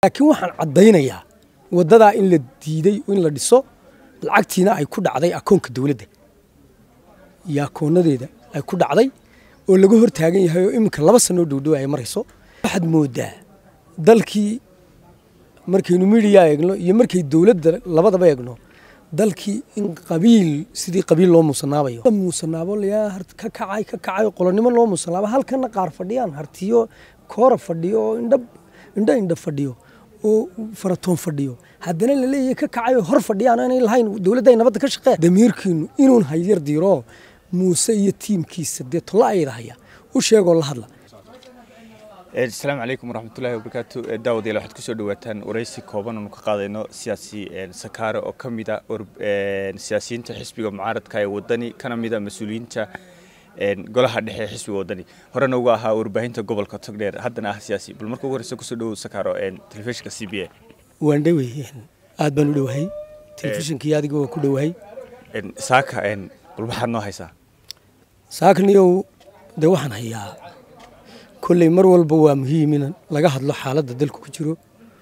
laakiin waxaan caddaynayaa waddadaa in la diiday in la dhiso lacagtiina ay ku dhacday akoonka dowladda iyo akoonadeeda ay ku dhacday oo laga hor taagan yahay oo iminka laba sanoo dhowdhow ay marayso waxaad moodaa dalkii markaynu midiya eegno iyo markay dowladda labadaba eegno dalkii in qabiil sidii qabiil loo muusanaabayo muusanaabo layaa ka kacay ka kacay qolonimo loo muusanaabo halkana qaar fadhiyaan hartiyo koora fadhiyo oo indha indha indha fadhiyo oo faratoon fadhiyo haddana laleeyahay ka kacay oo hor fadhiyaan aanay lahayn dowladda ay nabadda ka shaqeen damiirkiinu inuun hayyar diiro muuse iyo tiimkiisa dee tolla ayada haya u sheegoo la hadla asalaamu calaykum waraxmatullahi wabarakaatu daawadayaal waxaad kusoo dhawaataan waraysi kooban oonu ka qaadayno siyaasi sakaare oo ka mid a siyaasiyiinta xisbiga mucaaradka ee wadani kana mid a mas-uuliyiinta golaha dhexe ee xisbiga wadani horena uga ahaa warbaahinta gobolka togdheer haddana ah siyaasi bal marka ugu horeysa kusoo dhawow sakaaro telefishinka c b a waan dhowey aad baan u dhowahay telefishinkii adiga waan ku dhowahay saaka bal maxaad noo haysaa saakniyow dee waxaan hayaa kolley mar walba waa muhiim in laga hadlo xaaladda dalku ku jiro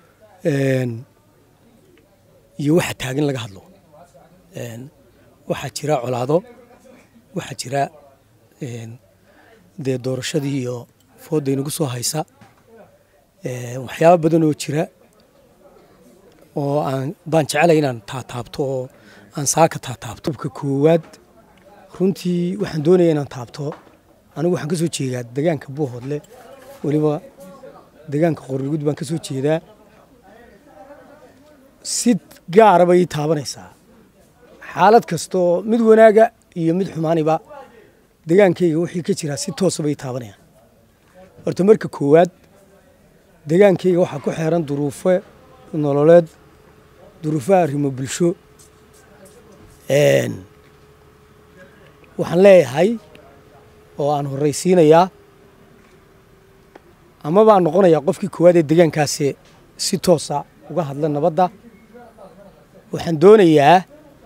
iyo waxa taagan laga hadlo waxaa jira colaado waxaa jira dee doorashadii iyo foodda inagu soo haysa waxyaaba badan oo jira oo aan baan jecelay inaan taataabto oo aan saaka taataabto ka koowaad runtii waxaan doonaya inaan taabto anigu waxaan ka soo jeedaa degaanka buuhoodle weliba degaanka qorigud baan ka soo jeedaa si gaara bay ii taabanaysaa xaalad kastaoo mid wanaaga iyo mid xumaaniba degaankayga wixii ka jiraa si toosaba ii taabanayaan horta marka koowaad degaankayga waxaa ku xeeran duruufo nololeed duruufaha arrimo bulsho waxaan leeyahay oo aan horraysiinayaa ama baan noqonayaa qofkii koowaad ee degaankaasi si toosa uga hadla nabadda waxaan doonayaa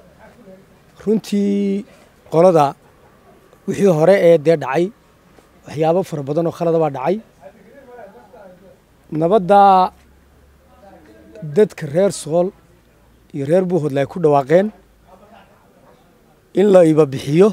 runtii qolada wixii hore ee dee dhacay waxyaabo fara badan oo khalada baa dhacay nabadda dadka reer sool iyo reer buuhoodle ay ku dhawaaqeen in la iba bixiyo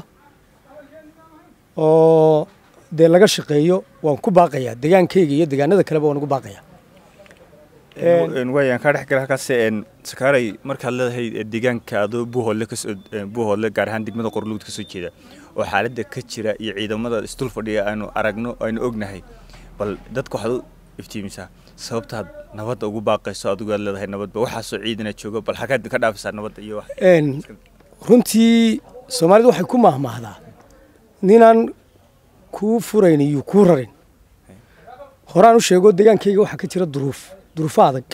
oo dee laga shaqeeyo waan ku baaqayaa degaankayga iyo degaanada kaleba waan ugu baaqayaa waayaan kaa dhex gala halkaas sakaaray markaad leedahay deegaanka adoo buuhoodle kasoo buuhoodle gaar ahaan degmada qorluud ka soo jeeda oo xaaladda ka jira iyo ciidamada isdul fadhiya aanu aragno aynu ognahay bal dadka waxaad u iftiimisaa sababtaad nabadda ugu baaqayso adigu aad leedahay nabadba waxaasoo ciidana jooga bal xagaad ka dhaafisaa nabadda iyo wax runtii soomaalidu waxay ku mahmaahdaa ninaan kuu furayn iyo kuu rarin horaan u sheego degaankayga waxaa ka jira duruuf duruufo adag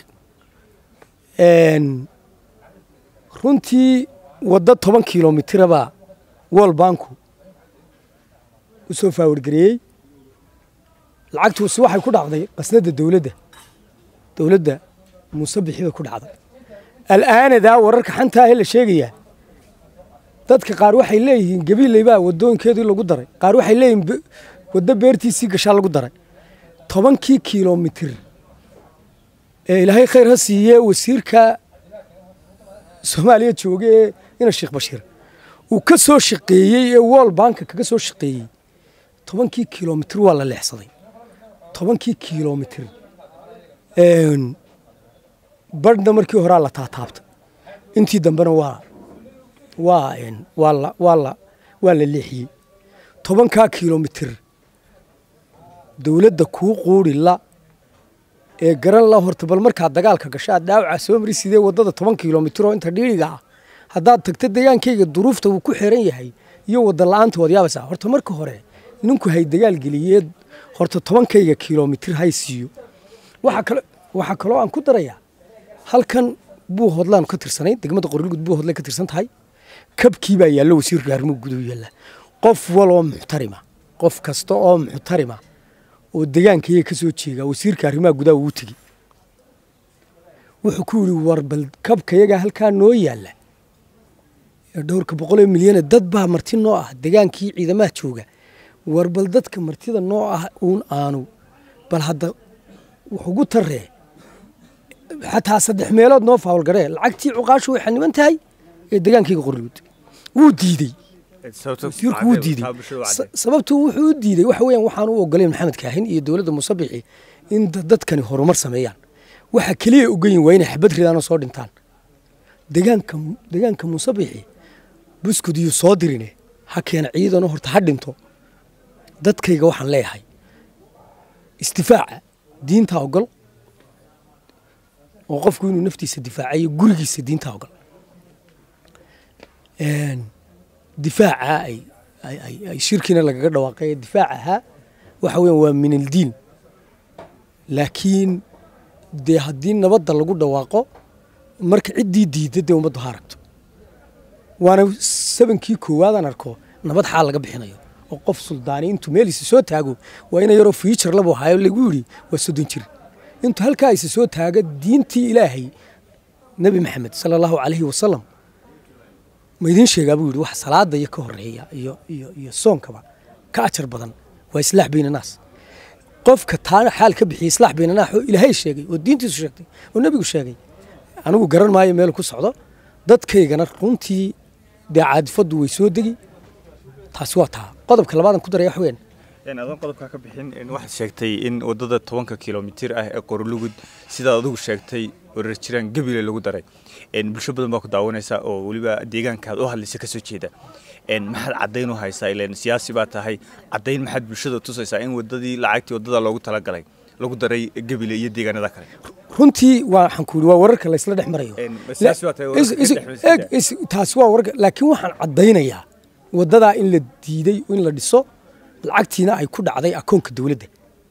runtii waddo toban kilomitirabaa wol banku u soo faawargareeyey lacagtuusi waxay ku dhacday qasnadda dowladda dowladda muuse bixi bay ku dhacday al'aanadaa wararka xantaa ee la sheegayaa dadka qaar waxay leeyihiin gabiileybaa waddooyinkeedii lagu daray qaar waxay leeyihiin waddo beertiisii gashaa lagu daray tobankii kilomitir ee ilaahay khayr ha siiyee wasiirka soomaaliya jooga ee ina sheekh bashiir uu ka soo shaqeeyey ee wol banka kaga soo shaqeeyey tobankii kilomitir waa la leexsaday tobankii kilomitir badhna markii horaa la taataabtay intii dambena waa waa waa la waa la waa la leexiyey tobankaa kilomitir dowladda kuu quuri la ee garan la horta bal markaad dagaalka gasho aad dhaawaca soo mari sidee waddada toban kilomitir oo inta dhiiriga ah haddaad tagto degaankayga duruufta uu ku xiran yahay iyo wadda la-aanta waad yaabaysaa horta marka hore ninku hay dagaal geliyeed horta tobankayga kilomitir hay siiyo waxaa kale waxaa kaloo aan ku darayaa halkan buuhoodlaan ka tirsanayn degmada qorlugud buuhoodle ka tirsan tahay kabkii baa yaallo wasiirka arrimuhu guduhu yaalla qof waloo muxtarima qof kasta oo muxtarima oo degaankayga ka soo jeegaa wasiirka arrimaha gudaha uu tegi wuxuu ku yidhi war bal kabkayagaa halkaa noo yaalla ee dhowrka boqolee milyane dad baa marti noo ah degaankii ciidamaha jooga war bal dadka martida noo ah uun aanu bal hadda wuxugu tarree xataa saddex meelood noo faawalgaree lacagtii cuqaashu way xaniban tahay ee degaankayga qorluud wuu diidey wasiirku wuu diidey sababtu wuxuu u diidey waxa weeyaan waxaan u ogolayn maxamed kaahin iyo dowladda musabixi in dadkani horumar sameeyaan waxa keliya ogayin waa inay xabad ridaanoo soo dhintaan degaanka degaanka musabixi buskud iyo soo dirine ha keena ciidanoo horta ha dhinto dadkayga waxaan leeyahay isdifaaca diintaa ogol oo qofku inuu naftiisa difaacayo gurigiisa diintaa ogol difaaca ay ay shirkiina lagaga dhawaaqay difaaca ahaa waxa weeyaan waa min aldiin laakiin dee haddii nabadda lagu dhawaaqo marka ciddii diidda dee ummaddu ha aragto waana sabankii koowaadaan arko nabad xaal laga bixinayo oo qof suldaani intuu meeliisa soo taago waa ina yaroo fiijar labu hayo lagu yidhi waa soddon jir intuu halkaa isa soo taaga diintii ilaahay nebi maxamed sala allahu calayhi wasalam ma idiin sheegaa buu yidhi wax salaada iyo ka horeeya iyo iyo iyo soonkaba ka ajar badan waa islaax bayna naas qofka taana xaal ka bixiyey islaax bayna naas oo ilaahay sheegay oo diintiisu sheegtay oo nebigu sheegay anigu garan maayo meel ku socdo dadkaygana runtii dee caadifaddu way soo degi taasi waa taa qodobka labaadan ku daraya wax weyn adoon qodobkaa ka bixin waxaad sheegtay in wadada tobanka kilomitir ah ee qorolugud sidaad adigu sheegtay wareer jiraan gebile lagu daray bulsho badan baa ku daawanaysa oo weliba deegaankaad u hadlaysa kasoo jeeda maxaad caddayn u haysaa ilan siyaasi baa tahay caddayn maxaad bulshada tusaysaa in wadadii lacagtii wadada loogu talagalay lagu daray gebile iyo deegaanada kale runtii waxaan ku yidhi waa wararka laysla dhex marayo taasi waa wararka laakiin waxaan caddaynayaa waddadaa in la diiday in la dhiso lacagtiina ay ku dhacday akoonka dowladda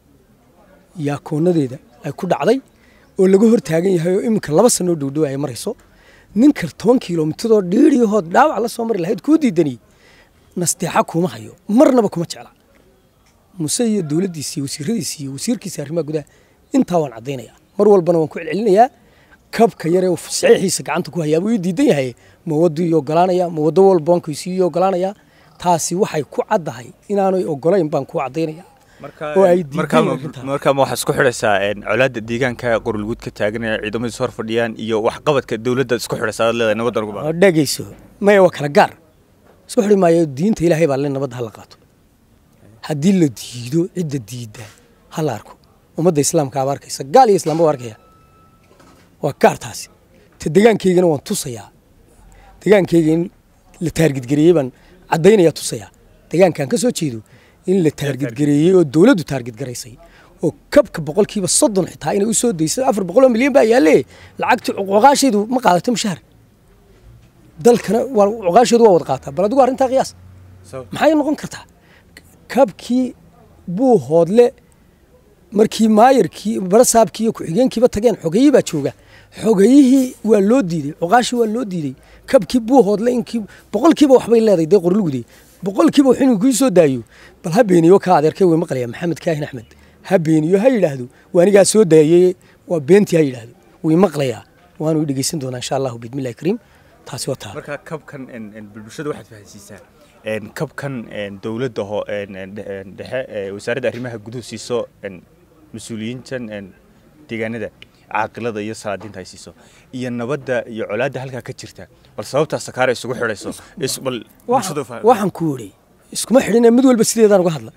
iyo akoonadeeda ay ku dhacday oo laga hor taagan yahay oo iminka laba sanoo dhowdhow ay marayso ninka toban kilomitadoo dhiiriyahood dhaawac la soo mari lahayd kuu diidani nasteexa kuma hayo marnaba kuma jecla muse iyo dowladdiisa iyo wasiiradiisa iyo wasiirkiisa arrimaha gudaha intaa waan caddaynaya mar walbana waan ku celcelinayaa kabka yare uu saxiixiisa gacanta ku hayaa buu ii diidan yahay ma waddu ii ogolaanaya ma waddo walba wankiisu ii ogolaanaya taasi waxay ku caddahay inaanay ogolayn baan ku caddaynaya oo ay markaa ma waxaad isku xidhaysaa colaadda deegaanka qorolguud ka taagan ee ciidamadiis hor fadhiyaan iyo waxqabadka dowladda isku xidhaysaa aad leedahay nabadda lagu baa dhegayso maya waa kala gaar isku xidhi maayo diinta ilaahay baa le nabadda hala qaato haddii la diido cidda diidda ha la arko ummadda islaamka aba arkaysa gaal iyo islaamba waa arkaya waa gaar taasi ta degaankaygana waan tusayaa degaankayga in la taargidgareeyey baan caddaynaya tusayaa degaankaan ka soo jeedo in la taargidgareeyey oo dowladdu taargidgaraysay oo kabka boqolkiiba soddon xitaa inay u soo daysay afar boqol oo milyan baa yaalle lacagtii cuqaasheedu ma qaadato mushaar dalkana waa cuqaasheedu waa wada qaataa bal adigu arrintaa qiyaas maxay noqon kartaa kabkii buu hoodle markii maayarkii barasaabkii iyo ku-xigeenkiiba tageen xogayii baa jooga xogayihii waa loo diidey cuqaashii waa loo diidey kabkii buu hoodle inkii boqolkiiba waxbay leedahay dee qorlugude boqolkiiba wax inuu kuu soo daayo bal ha beeniyo ka adeerkay way maqlaya maxamed kaahin axmed ha beeniyo ha yidhaahdo waa anigaa soo daayey waa beentii ha yidhaahdo way maqlayaa waanu dhegeysan doonaa insha allahu bismillahi kariim taasi waa taa marka kabkan bulshada waxaad fahansiisaa kabkan dowladda ho dhexe wasaaradda arrimaha guduhu siiso mas-uuliyiintan deegaanada caaqilada iyo salaadiinta ay siiso iyo nabadda iyo colaadda halkaa ka jirta bal sababtaa sakaara isugu xidhayso bal waxaan ku idhi iskuma xidhin mid walba sideedaan uga hadla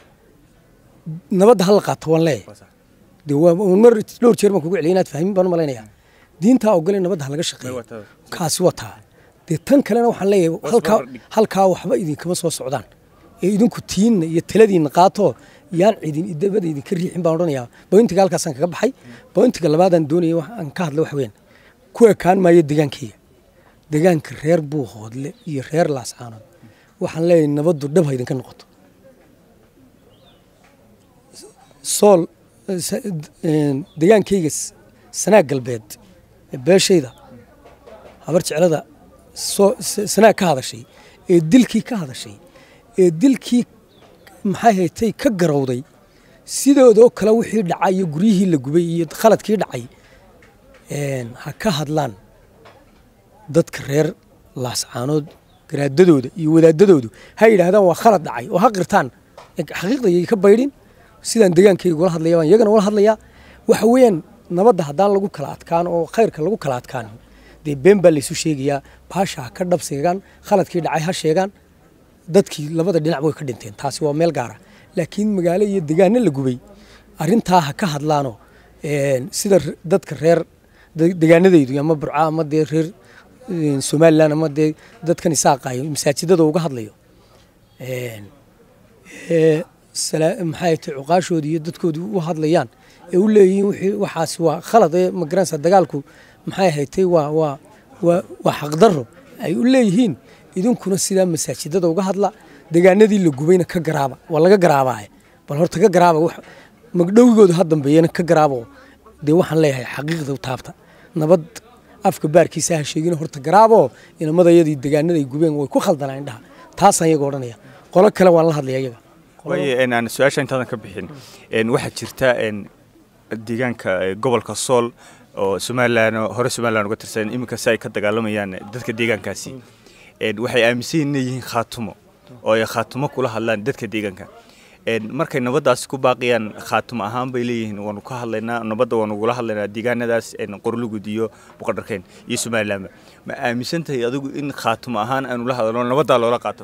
nabadda hala qaato waan leeyahay de waa mar dhowr jeer baan kugu celiyay inaad fahmin baan u malaynayaa diintaa ogole nabadda halaga shaqeeyo kaasi waa taa dee tan kalena waxaan leeyahay halkaa halkaa waxba idinkama soo socdaan ee idinku tiinna iyo taladiinna qaato yaan cidin dabada idinka riixin baan odhanayaa bointiga halkaasaan kaga baxay bointiga labaadaan doonaya aan ka hadla wax weyn ku ekaan maayo degaankayga degaanka reer buuhoodle iyo reer laascaanood waxaan leeyahay nabaddu dhab ha idinka noqoto sool degaankayga sanaag galbeed beeshayda habar jeclada sanaag ka hadashay ee dilkii ka hadashay ee dilkii maxay haytay ka garowday sidoodoo kale wixii dhacay iyo guryihii la gubay iyo khaladkii dhacay ha ka hadlaan dadka reer laascaanood garaadadooda iyo wadaadadoodu ha yidhaahdaan waa khalad dhacay oo ha qirtaan xaqiiqda yay ka baydhin sidaan degaankayga ula hadlaya baan iyagana ula hadlayaa waxa weeyaan nabadda haddaan lagu kala adkaan oo khayrka lagu kala adkaanin dee been baa laysu sheegayaa baasha ha ka dhab sheegaan khaladkii dhacay ha sheegaan dadkii labada dhinac way ka dhinteen taasi waa meel gaara laakiin magaalo iyo degaano la gubay arrintaa ha ka hadlaano sida dadka reer degaanadaydu ama burca ama dee reer somalilan ama dee dadkan isaaqayo masaajidada uga hadlayo maxay tay cuqaashooda iyo dadkoodu u hadlayaan ee u leeyihiin waxaas waa khalad ee magaranaysa dagaalku maxay haytay waa waa waa waa xaqdarro ay u leeyihiin idinkuna sidaa masaajidada uga hadla degaanadii la gubayna ka garaaba waa laga garaabaaye bal horta ka garaaba magdhowigooda ha dambeeyana ka garaabo dee waxaan leeyahay xaqiiqda taabta nabad afka baarkiisa ha sheegin horta garaabo inamadayadii degaanada ay gubeen way ku khaldanaa indhaha taasaan iyaga odhanaya qolo kale waan la hadlaya iyaga waaye aan su-aasha intaadan ka bixin waxaa jirta deegaanka gobolka sool oo somalilan hore somalilan uga tirsan iminka si ay ka dagaalamayaan dadka deegaankaasi waxay aaminsan yihin inay yihiin khaatumo oo ay khaatumo kula hadlaan dadka deegaanka markay nabaddaasi ku baaqiyaan khaatumo ahaan bay leeyihiin waanu ka hadlaynaa nabadda waanu ugula hadlaynaa deegaanadaas qorlugud iyo boqordharkeyn iyo somalilanba ma aaminsan tahay adigu in khaatumo ahaan aanu la hadalno nabaddaa loola qaato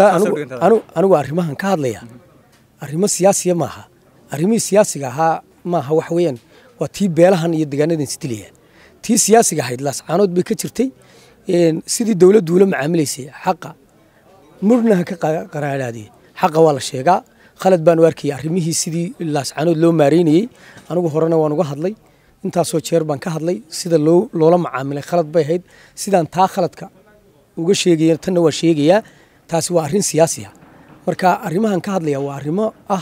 anigu arrimahan ka hadlaya arrimo siyaasiya maaha arrimihii siyaasiga ahaa maaha wax weeyaan waa tii beelahan iyo degaanadan isdilaya tii siyaasiga ahayd laascaanood bay ka jirtay sidii dowladdu ula macaamilaysay xaqa murna ha ka qaraadhaadee xaqa waa la sheegaa khalad baanu arkayay arrimihii sidii laascaanood loo maareynayey anigu horena waan uga hadlay intaasoo jeer baan ka hadlay sida loo loola macaamilay khalad bay ahayd sidaan taa khaladka uga sheegaya tanna waa sheegayaa taasi waa arrin siyaasi ah marka arrimahan ka hadlaya waa arrimo ah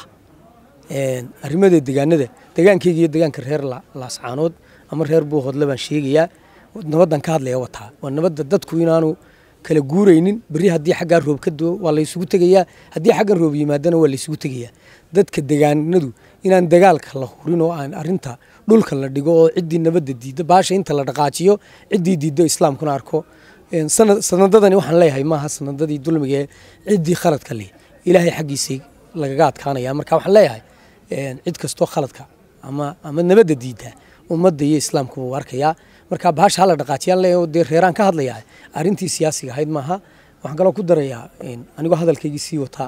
arrimada degaanada degaankeyga iyo degaanka reer laascaanood ama reer buuhoodle baan sheegayaa nabaddan ka hadlaya wataa waa nabadda dadku inaanu kala guuraynin berri haddii xaggaa roob ka doo waa laysugu tegayaa haddii xaggan roob yimaadana waa laysugu tegayaa dadka degaanadu inaan dagaalka la hurin oo aan arrinta dhulka la dhigo oo ciddii nabadda diidda baasha inta la dhaqaajiyo ciddii diiddo islaamkuna arko sanadadani waxaan leeyahay maaha sanadadii dulmiga ee ciddii khaladka leh ilaahay xaggiisay lagaga adkaanaya marka waxaan leeyahay cid kastoo khaladka ama ama nabadda diidda ummadda iyo islaamka wuu arkayaa marka bahasha hala dhaqaajiyaan leeyahay dee reeraan ka hadlayaa arrintii siyaasiga ahayd maaha waxaan kaloo ku darayaa anigoo hadalkaygii sii wataa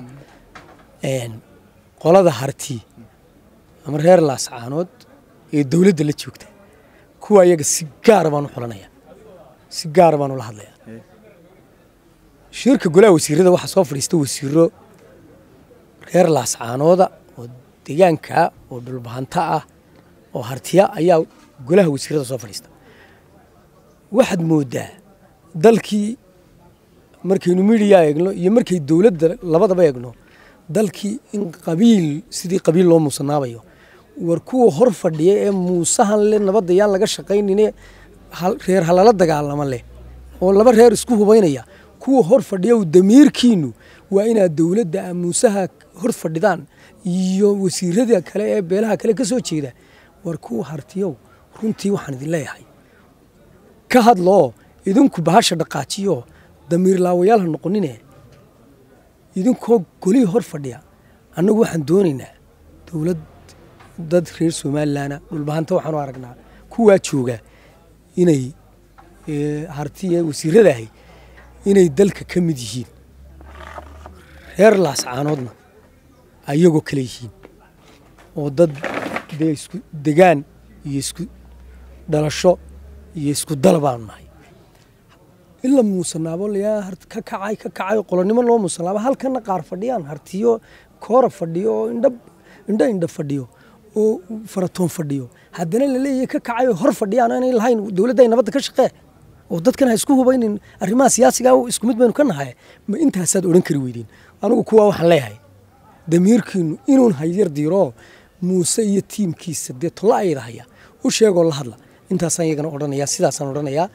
qolada harti ama reer laascaanood ee dowladda la joogta kuwa iyaga si gaara baan u xulanaya si gaara baan ula hadlaya shirka golaha wasiirada waxaa soo fadhiista wasiiro reer laascaanooda oo degaanka oo dhulbahanta ah oo hartiya ayaa golaha wasiirada soo fadhiista waxaad moodaa dalkii markaynu midiya eegno iyo markay dowladda labadaba eegno dalkii in qabiil sidii qabiil loo muusanaabayo war kuwa hor fadhiya ee muusahan le nabadda yaan laga shaqaynine reer halala dagaalama leh oo laba reer isku hubaynaya kuwa hor fadhiya damiirkiinu waa inaad dowladda muusaha hor fadhidaan iyo wasiirada kale ee beelaha kale ka soo jeeda war kuwa hartiyow runtii waxaan idin leeyahay ka hadloo idinku bahasha dhaqaajiyo damiir laawayaal ha noqonine idinkoo golihii hor fadhiya annagu waxaan doonaynaa dowlad dad reer somalilanna dhulbahanta waxaanu aragnaa kuwaa jooga inay hartiya wasiirada ahay inay dalka ka mid yihiin reer laascaanoodna ayagoo kale yihiin oo dad dee isku degaan iyo isku dhalasho iyo isku dal baanu nahay in la muusanaabo layaa ka kacay ka kacay qolonimo loo muusanaabo halkana qaar fadhiyaan hartiyo koora fadhiyo oo indha indha indha fadhiyo oo faratoon fadhiyo haddana la leeyahay ka kacay oo hor fadhiyaan aanay lahayn dowladda ay nabadda ka shaqee oo dadkan ha isku hubaynin arrimaha siyaasiga isku mid baynu ka nahay ma intaasaad odhan kari weydeen anigu kuwaa waxaan leeyahay damiirkiinu inuun hayar diiro muuse iyo tiimkiisa dee tolla ayada haya u sheegoo la hadla intaasaan iyagana odhanayaa sidaasaan odhanayaa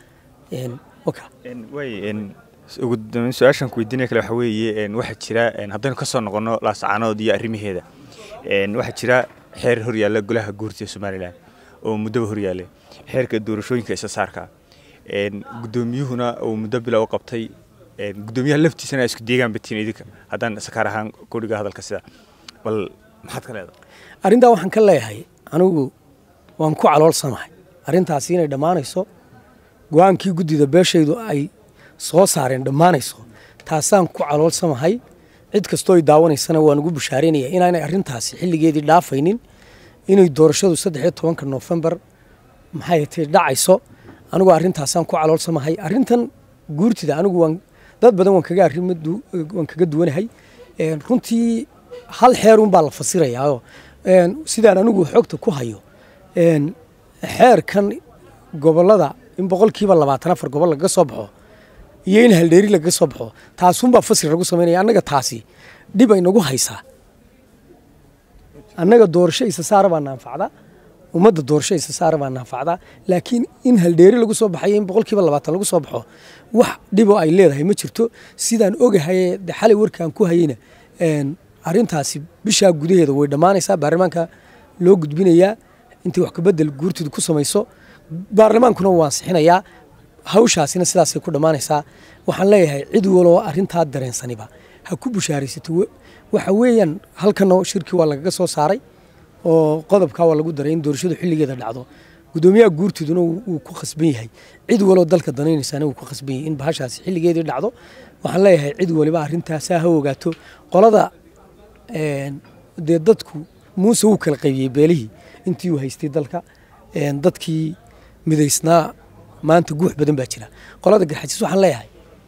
ugu dambeyn su-aashan ku weydiinaya kale waxa weeye waxaa jira haddaynu ka soo noqono laascaanood iyo arrimaheeda waxaa jira xeer horyaalla golaha guurta ee somalilan oo muddaba horyaallay xeerka doorashooyinka isa saarka guddoomiyuhuna uu muddo bila u qabtay guddoomiyaha laftiisana isku deegaan batiin idinka haddaan sakaar ahaan kudhiga hadalka sida bal maxaad ka leedahay arrintaa waxaan ka leeyahay anigu waan ku caloolsanahay arrintaasi inay dhammaanayso go-aankii guddida beeshaydu ay soo saareen dhammaanayso taasaan ku caloolsamahay cid kastoo ay daawanaysana waan ugu bushaaraynaya inaanay arrintaasi xilligeedii dhaafaynin inay doorashadu saddex iyo tobanka noofembar maxay tay dhacayso anigu arrintaasaan ku caloolsamahay arrintan guurtida anigu waan dad badan waan kaga arrin waan kaga duwanahay runtii hal xeerun baa la fasirayaa sidaan anigu xogta ku hayo xeerkan gobolada in boqolkiiba labaatan afar gobol lagaga soo baxo iyo in haldheeri lagaga soo baxo taasunbaa fasir lagu samaynaya annaga taasi dhib ay nagu haysaa annaga doorasho isa saara baa naanfacda ummadda doorasho isa saara baa naanfacda laakiin in haldheeri lagu soo baxayo in boqolkiiba labaatan lagu soo baxo wax dhibo ay leedahay ma jirto sidaan ogahaye de xalay warkaan ku hayeyna arrintaasi bishaa gudaheeda way dhammaanaysaa baarlamaanka loo gudbinayaa intay wax kabedel guurtidu ku samayso baarlamaankuna wuu ansixinayaa hawshaasina sidaasay ku dhammaanaysaa waxaan leeyahay cid waloo arrintaa dareensaniba ha ku bushaaraysato waxa weeyaan halkanoo shirkii waa lagaga soo saaray oo qodobkaa waa lagu daray in doorashadu xilligeeda dhacdo guddoomiyaha guurtiduna wuu ku khasban yahay cid waloo dalka danaynaysana wuu ku khasban yahay in bahashaasi xilligeedii dhacdo waxaan leeyahay cid waliba arrintaasaa ha ogaato qolada dee dadku muuse wuu kala qaybiyey beelihii intii uu haystay dalka dadkii midaysnaa maanta guux badan baa jira qolada garxajis waxaan leeyahay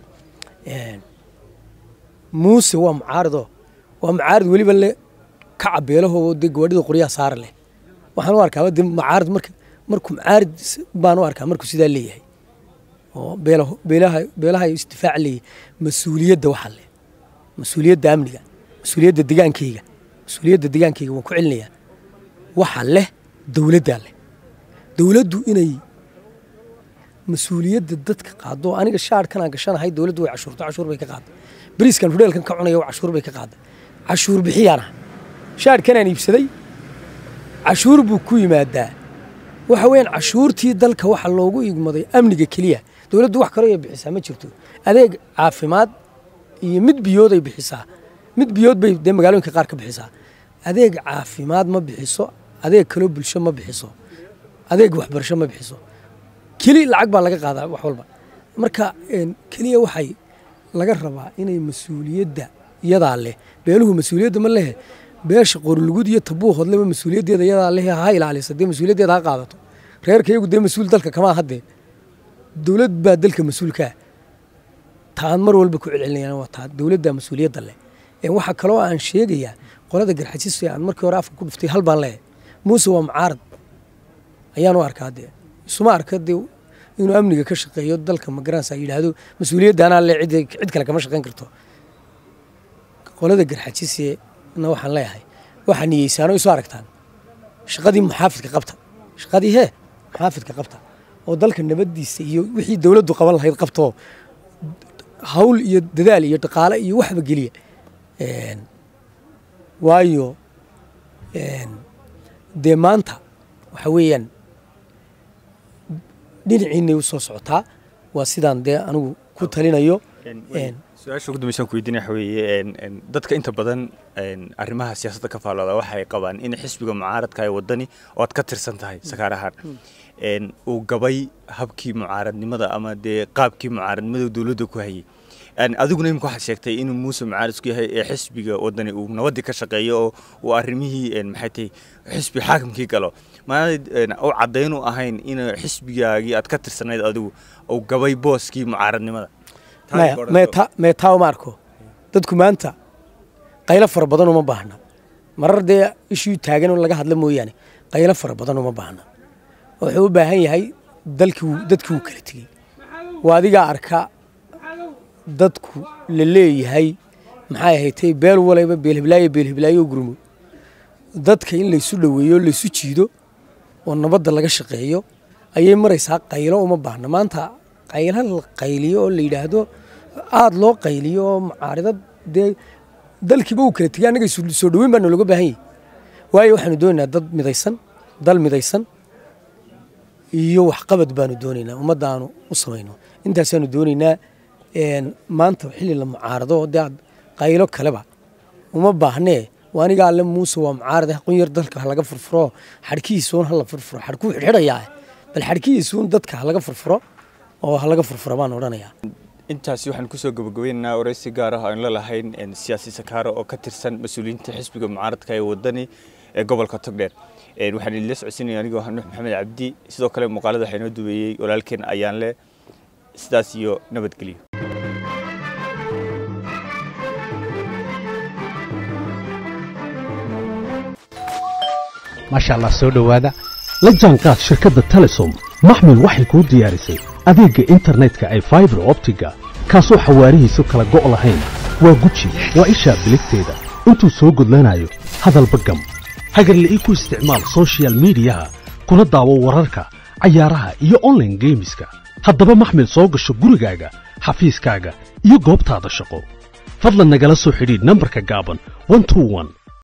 muuse waa mucaarido waa mucaarid weliba le ka cabeelaho dee gabadhida qoryaha saara leh waxaan u arkaa de mucaarid marka markuu mucaarid baan u arkaa markuu sidaa leeyahay oo beelaho beelaha beelaha istifaac leeyahay mas-uuliyadda waxaa leh mas-uuliyadda amniga mas-uuliyadda degaankayga mas-uuliyadda degaankayga waan ku celinayaa waxaa leh dowladdaa leh dowladdu inay mas-uuliyadda dadka qaado aniga shaarkan aan gashanahay dowladdu way cashuurto cashuur bay ka qaada bariiskan hudheelkan ka cunaya cashuur bay ka qaada cashuur bixiyaana shaarkan aan iibsaday cashuur buu ku yimaadaa waxa weeyaan cashuurtii dalka waxa loogu igmaday amniga keliya dowladdu wax kaloo ay bixisaa ma jirto adeeg caafimaad iyo mid biyood ay bixisaa mid biyood bay dee magaalooyinka qaar ka bixisaa adeeg caafimaad ma bixiso adeeg kaloo bulsho ma bixiso adeeg waxbarasho ma bixiso keli lacag baa laga qaadaa wax walba marka keliya waxay laga rabaa inay mas-uuliyadda iyadaa leh beeluhu mas-uuliyadda ma lehe beesha qorlugud iyo tabuu hodleba mas-uuliyaddeeda iyadaa leh ha ilaalisa dee mas-uuliyaddeeda ha qaadato reerka iyagu dee mas-uul dalka kamaa haddee dowlad baa dalka mas-uulkaa taan mar walba ku celcelinayaan waa taa dowladda mas-uuliyadda leh waxaa kaloo aan sheegayaa qolada garxajis aan markii hore afka ku dhuftay hal baan leeyahay muuse waa mucaarad ayaan u arkaa dee isuma arka dee inuu amniga ka shaqeeyo dalka magaranaysa yidhaahdo mas-uuliyadda anaa le cid kale kama shaqayn karto qolada garxajisena waxaan leeyahay waxaa niyeysaano isu aragtaan shaqadii muxaafidka qabta shaqadii hee muxaafidka qabta oo dalka nabadiisa iyo wixii dowladdu qaban lahayd qabtoo hawl iyo dadaal iyo dhaqaale iyo waxba geliya waayo dee maanta waxa weeyaan dhinaciinay u soo socotaa waa sidaan dee anigu ku talinayo su-aasha ugu dambeysaan ku weydiinaya waxa weeye dadka inta badan arrimaha siyaasadda ka faallooda waxay qabaan in xisbiga mucaaradka ee waddani oo aad ka tirsan tahay sakaarahaan uu gabay habkii mucaaradnimada ama dee qaabkii mucaaradnimada dowladda ku hayay adiguna imika waxaad sheegtay inuu muuse mucaaridku yahay ee xisbiga waddani uu nabaddii ka shaqeeyo oo uu arrimihii maxay tahay xisbi xaakimkii galo maana u caddayn u ahayn in xisbigaagii aad ka tirsanayd adigu uu gabay booskii mucaaradnimada mee taa uma arko dadku maanta qaylo fara badan uma baahna marar dee ishii taagan oo laga hadla mooyaane qaylo fara badan uma baahna wuxuu u baahan yahay dalkii dadkii wuu kala tegey waa adigaa arka dadku la leeyahay maxay ahaydtay beel walayba beelhiblaayo beelhiblaayo gurmo dadka in laysu dhoweeyo laysu jiido oo nabadda laga shaqeeyo ayay maraysaa qaylo uma baahna maanta qaylo la qayliyo oo la yidhaahdo aada loo qayliyo oo mucaaridad dee dalkiiba uu kala tegay annaga soo dhoweyn baa noologa baahan yahy waayo waxaanu doonaynaa dad midaysan dal midaysan iyo waxqabad baanu doonaynaa ummaddaanu u samayno intaasaanu doonaynaa maanta xilli la mucaarado oo dee aad qaylo kaleba uma baahnee waa aniga alle muuse waa mucaarade qunyar dalka ha laga furfuro xadhkihiisuun ha la furfuro xadhkuu xidhxidhayaa bal xadhkihiisuun dadka ha laga furfuro oo ha laga furfuro baan odhanayaa intaasi waxaan kusoo gabagabaynaynaa waraysi gaar ah aan la lahayn siyaasi sakaaro oo ka tirsan mas-uuliyiinta xisbiga mucaaradka ee wadani ee gobolka togdheer waxaan idinla socodsiinaya anigoo nuux maxamed cabdi sidoo kale muuqaalada waxaa inoo duweeyey walaalkeen ayaan leh sidaas iyo nabadgelyo maasha allah soo dhowaada la jaanqaad shirkadda telesom maxmil waxay kuu diyaarisay adeegga internetka ay faibar optiga kaasoo xawaarihiisu kala go' lahayn waa guji waa ishaa biligteeda intuu soo gudlanayo hadalba gam hagarle ii ku isticmaal sochial midiyaha kuna daawo wararka cayaaraha iyo onlaine geemiska haddaba maxmil soo gasho gurigaaga xafiiskaaga iyo goobtaada shaqo fadlan nagala soo xidhiidh nambarka gaaban